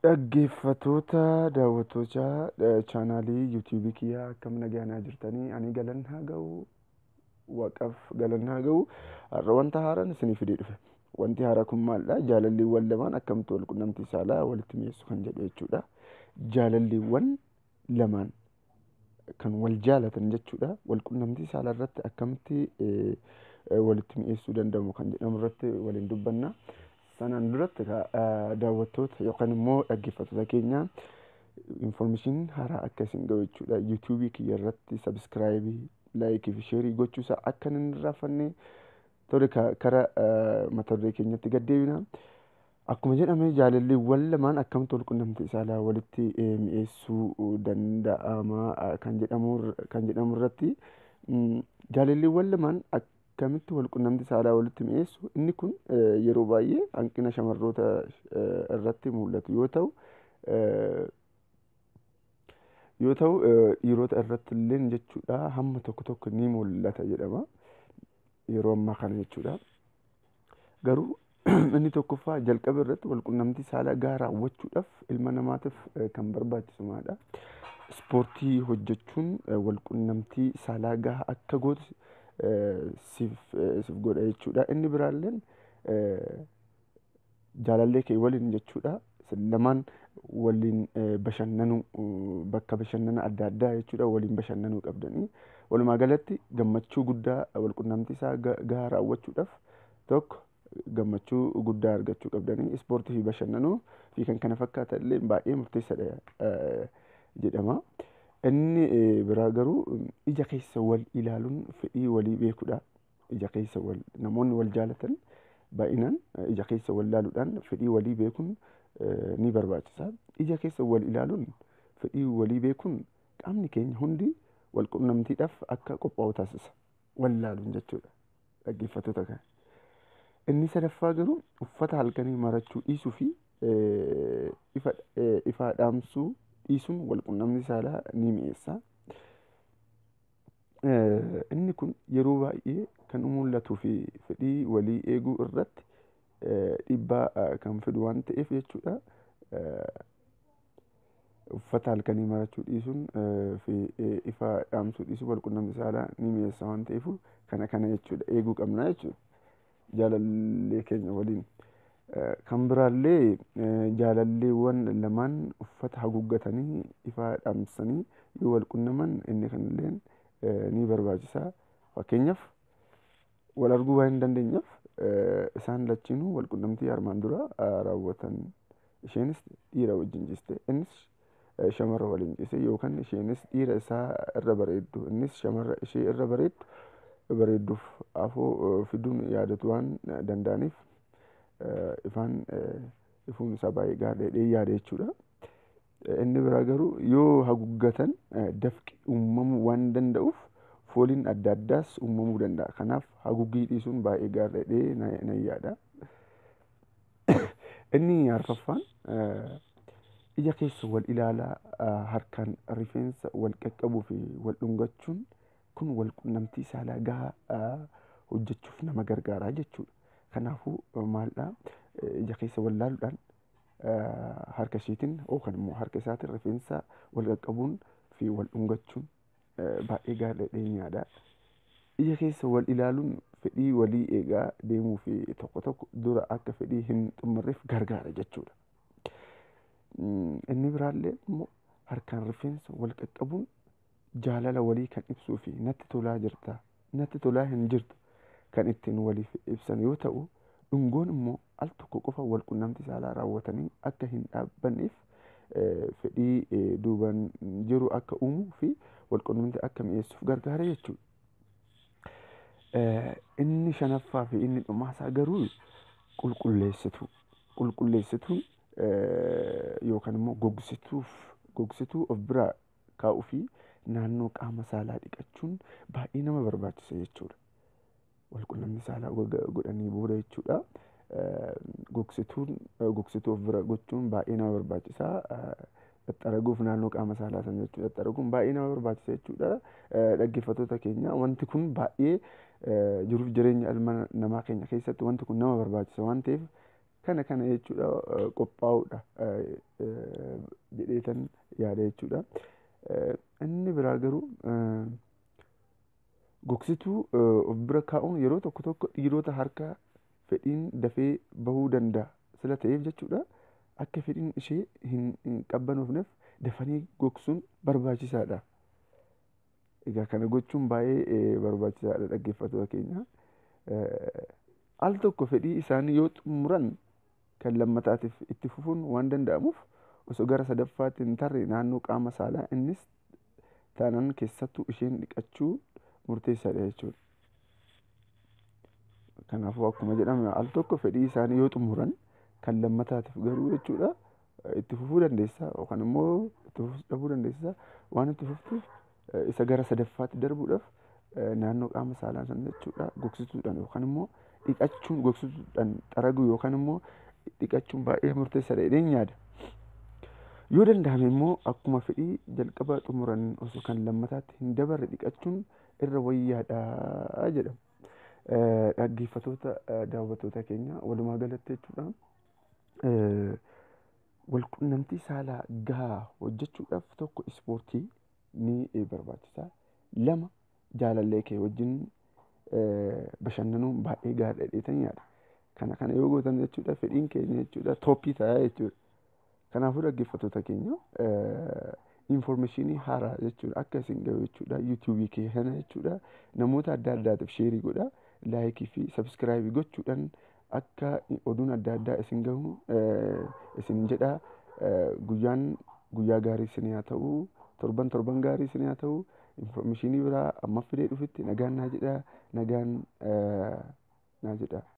Dhaggeeffatoota daawwattoota chaanaalii yuutuubii kiyyaa akkam nagayanaa jirtanii ani galan haa ga'u waaqaaf galan haa ga'u har'a wanta haaraan isinii fidee dhufe wanti haaraa kun maalidha jaalalliiwwan lamaan akkamitti wal qunnamtii saalaa walitti mi'eessu kan jedhu jechuudha jaalalliiwwan lamaan kan wal jaalatan jechuudha wal qunnamtii saalaa irratti akkamitti walitti mi'eessuu danda'amu kan jedhamu irratti waliin dubbanna. sanaan duratti daawwattoota yookaan immoo dhaggeeffattoota keenya infoormeeshinii haaraa akka isin ga'u jechuudha. Yuutuubii kiyya irratti sabiskiraayibii, laayikii fi sheerii gochuusaa akka hin irraanfanne tole kara mata duree keenyatti gaddeebina. Akkuma jedhame jaalalliiwwan lamaan akkamitti wal qunnamtii saalaa walitti mi'eessuu danda'ama kan jedhamu irratti jaalalliiwwan lamaan akkamitti wal qunnamtii saalaa walitti mi'eessu inni kun yeroo baay'ee hanqina shamarroota irratti mul'atu yoo ta'u yoo ta'u dhiirota irratti illee jechuudha hamma tokko tokko ni mul'ata jedhama yeroo ammaa kana jechuudha garuu inni tokkoffaa jalqaba irratti wal qunnamtii saalaa gahaa raawwachuudhaaf ilma namaatiif kan barbaachisumaadha. Ispoortii hojjechuun wal qunnamtii saalaa gahaa akka gootu siif godha jechuudha. Inni biraalleen jaalallee kee waliin jechuudha. Lamaan waliin bashannanuu bakka bashannana adda addaa jechuudha waliin bashannanuu qabdanii. Walumaa galatti gammachuu guddaa wal qunnamtii isaa gahaa raawwachuudhaaf tokko gammachuu guddaa argachuu qabdanii ispoortii fi bashannanuu fi kan kana fakkaatan illee baay'ee murteessaadha jedhama. Inni biraa garuu ija keessa wal ilaaluun fedhii walii beekuudha. Ija keessa wal namoonni wal jaalatan baay'inaan ija keessa wal ilaaluudhaan fedhii walii beekuun ni barbaachisa. Ija keessa wal ilaaluun fedhii walii beekuun qaamni keenya hundi wal qunnamtiidhaaf akka qophaa'u taasisa. Wal ilaaluun jechuudha. Dhaggeeffattoota kana. Inni sadaffaa garuu uffata halkanii marachuu dhiisuu fi ifa dhaamsuu dhiisuun wal qunnamtii saalaa ni mi'eessa. Inni kun yeroo baay'ee kan mul'atuu fi fedhii walii eeguu irratti dhiibbaa kan fidu waan ta'eef jechuudha. Uffata halkanii marachuu dhiisuun fi ifa dhaamsuu dhiisuun wal qunnamtii saalaa ni mi'eessa waan ta'eef kana kana jechuudha eeguu qabna jechuudha. Jaalallee keenya waliin. Kan biraallee jaalalleewwan lamaan uffata haguuggatanii ifa dhaamsanii yoo wal qunnaman inni kanilleen ni barbaachisa. Fakkeenyaaf wal arguu waan hin dandeenyeef isaan lachiinuu wal qunnamtii armaan dura raawwatan. Isheenis dhiira wajjin ciiste innis shamarra waliin ciise yookaan isheenis dhiira isaa irra bareeddu innis shamarra ishee irra bareeddu bareedduuf afoo fiduun yaadatu waan danda'aniif ifaan ifuun isaa baay'ee gaariidha yaada jechuudha. Inni biraa garuu yoo haguuggatan dafqi uumamuu waan danda'uuf fooliin adda addaas uumamuu danda'a. Kanaaf haguuggii dhiisuun baay'ee gaariidha nan yaada. Inni arfaffaan ija keessa wal ilaalaa harkaan rifeensa wal qaqqabuu fi wal dhungachuun kun wal qunnamtii saalaa gahaa hojjechuuf nama gargaara jechuudha. Kanaafuu maalidhaa ija keessa wal ilaaluudhaan harka isheetiin yookaan immoo harka isaatiin rifeensa wal qaqqabuun fi wal dhungachuun baay'ee gaariidha ni yaada. Ija keessa wal ilaaluun fedhii walii eegaa deemuu fi tokko tokko dura akka fedhii hin xumurreef gargaara jechuudha. Inni biraallee immoo harkaan rifeensa wal qaqqabuun jaalala walii kan ibsuu fi natti tolaa jirta natti tolaa hin jirtu kan ittiin waliif ibsan yoo ta'u dhungoon immoo al tokko qofa wal qunnamtii saalaa raawwatanii akka hin dhaabbanneef fedhii duubaan jiru akka uumuu fi wal qunnamtii akka mi'eessuuf gargaara jechuudha. Inni shanaffaa fi inni dhumaasaa garuu qulqulleessituu. Qulqulleessituun yookaan immoo gogsituuf gogsituu of biraa kaa'uu fi naannoo qaama saalaa dhiqachuun baay'ee nama barbaachisa jechuudha. Wal qunnamtii saalaa godhanii booda jechuudha. Gogsituun gogsituu of bira gochuun baay'ee nama barbaachisa. Xaxxaraguuf naannoo qaama saalaa sana jechuudha. Xaxxaraguun baay'ee nama barbaachisa jechuudha. Dhaggeeffattoota keenya wanti kun baay'ee jiruuf jireenya ilma namaa keenya keessatti wanti kun nama barbaachisa waan ta'eef kana kana jechuudha qophaa'uudha jedheetan yaada jechuudha. Inni biraa garuu gogsituu of bira kaa'uun yeroo tokko tokko dhiirota harka fedhiin dafee bahuu danda'a sila ta'eef jechuudha. Akka fedhiin ishee hin qabbanoofneef dafanii gogsuun barbaachisaadha. Egaa kana gochuun baay'ee barbaachisaadha dhaggeeffattoota keenya. Al tokko fedhii isaanii yoo xumuran kan lammataatiif itti fufuun waan danda'amuuf osoo gara sadaffaatti hin tarre naannoo qaama saalaa innis taanaan keessattuu isheen dhiqachuu murteessaadha jechuudha. Kanaafuu akkuma jedhame al tokko fedhii isaanii yoo xumuran kan lammataatiif garuu jechuudha itti fufuu dandeessa yookaan immoo itti fufuu dhabuu dandeessa waan itti fuftuuf isa gara sadaffaatti darbuudhaaf naannoo qaama saalaa sana jechuudha gogsituudhaan yookaan immoo dhiqachuun gogsituudhaan xaraguu yookaan immoo dhiqachuun baay'ee murteessaadha jedheen yaada. Yoo danda'ame immoo akkuma fedhii jalqaba xumuran osoo kan lammataatti hin dabarre dhiqachuun irra wayyaadha jedhama. Dhaggeeffattoota daawwattoota keenya walumaa galatti jechuudha. Walqunnamtii saalaa gahaa hojjechuudhaaf tokko ispoortii ni barbaachisa. Lama jaalallee kee wajjin bashannanuun baay'ee gaariidha jedheetan yaada. Kana kana yoo gootan jechuudha fedhiin keenya jechuudha tooppii ta'a jechuudha. Kanaafuu dhaggeeffattoota keenya infoormeeshinii haaraa jechuudha akka isin gahu jechuudha yuutuubii kee kana jechuudha namoota adda addaatiif sheerii godha laayikii fi sabskiraayibii gochuudhaan akka oduun adda addaa isin gahu isin jedha guyyaan guyyaa gaarii isin haa ta'u torban torban gaarii isin haa ta'u infoormeeshinii biraa amma fidee dhufitti nagaan naa jedha nagaan naa jedha.